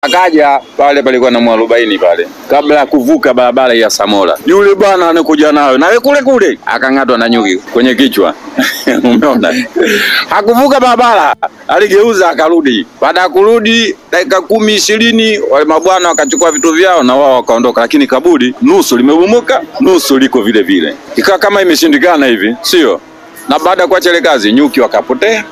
Akaja pale, palikuwa na mwarobaini pale, kabla ya kuvuka barabara ya Samora, yule bwana anakuja nayo nawe kule kule, akang'atwa na nyuki kwenye kichwa umeona, hakuvuka barabara, aligeuza akarudi. Baada ya kurudi dakika kumi ishirini, wale mabwana wakachukua vitu vyao na wao wakaondoka, lakini kaburi nusu limebomoka, nusu liko vile vile, ikawa kama imeshindikana hivi, sio? Na baada ya kuacha ile kazi, nyuki wakapotea.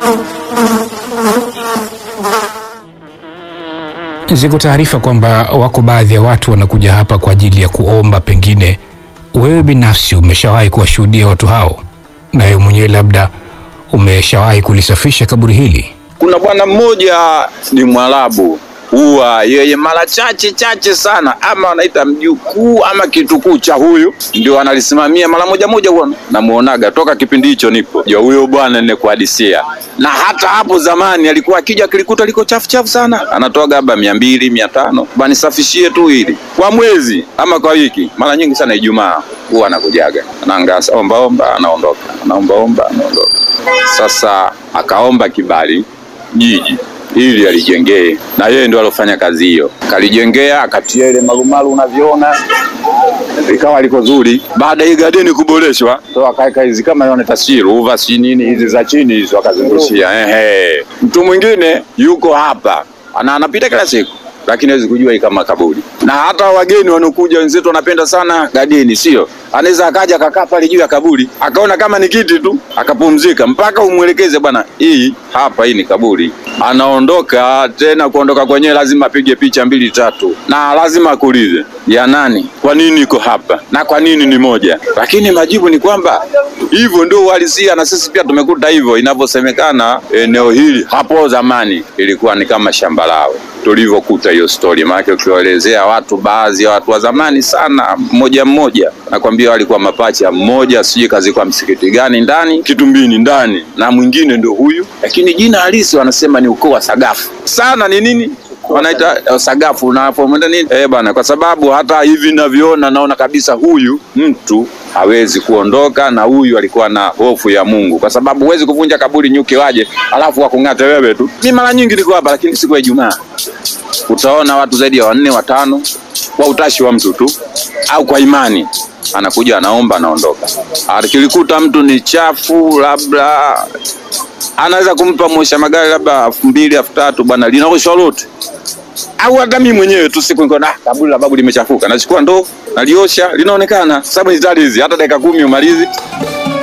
Ziko taarifa kwamba wako baadhi ya watu wanakuja hapa kwa ajili ya kuomba. Pengine wewe binafsi umeshawahi kuwashuhudia watu hao, na wewe mwenyewe labda umeshawahi kulisafisha kaburi hili? Kuna bwana mmoja ni Mwarabu, huwa yeye mara chache chache sana, ama wanaita mjukuu ama kitukuu cha huyu, ndio analisimamia mara moja moja, huwa namuonaga toka kipindi hicho nipo jo, huyo bwana nikuhadisia. Na hata hapo zamani alikuwa akija akilikuta liko chafu chafu sana, anatoa gaba mia mbili mia tano banisafishie tu hili kwa mwezi ama kwa wiki, mara nyingi sana Ijumaa huwa anakujaga, anaangasa omba omba, anaondoka, anaomba omba, anaondoka. Sasa akaomba kibali jiji ili alijengee, na yeye ndio alofanya kazi hiyo, kalijengea akatia ile marumaru unavyoona ikawa liko zuri. Baada ya gadeni kuboreshwa, ndo akaweka hizi kama yone taswiri uva si nini hizi za chini hizo akazungushia. Ehe, mtu mwingine yuko hapa ana anapita kila siku lakini hawezi kujua hii kama kaburi. Na hata wageni wanaokuja wenzetu wanapenda sana gadeni, sio? Anaweza akaja akakaa pale juu ya kaburi akaona kama ni kiti tu akapumzika, mpaka umwelekeze bwana, hii hapa, hii ni kaburi. Anaondoka tena, kuondoka kwenyewe lazima apige picha mbili tatu, na lazima akuulize ya nani, kwa nini iko hapa na kwa nini ni moja. Lakini majibu ni kwamba hivyo ndio uhalisia, na sisi pia tumekuta hivyo inavyosemekana. Eneo hili hapo zamani ilikuwa ni kama shamba lao tulivyokuta hiyo story. Maana ukiwaelezea watu, baadhi ya watu wa zamani sana, mmoja mmoja, nakwambia walikuwa mapacha, mmoja sijui kazi kwa msikiti gani ndani Kitumbini ndani, na mwingine ndio huyu, lakini jina halisi wanasema ni ukoo wa Sagafu. Sana ni nini wanaita uh, Sagafu unapomwenda nini eh bana, kwa sababu hata hivi ninavyoona naona kabisa huyu mtu hawezi kuondoka, na huyu alikuwa na hofu ya Mungu, kwa sababu huwezi kuvunja kaburi nyuki waje alafu wakung'ate wewe tu. Mi mara nyingi niko hapa, lakini siku ya Ijumaa utaona watu zaidi ya wanne watano, kwa utashi wa mtu tu au kwa imani, anakuja anaomba, anaondoka. Akilikuta mtu ni chafu, labda anaweza kumpa mwosha magari labda elfu mbili elfu tatu bwana, linaoshwa lote au hata mimi mwenyewe tu siku niko na kaburi la babu limechafuka, nachukua ndoo naliosha, linaonekana sababu ni hizi, hata dakika kumi umalizi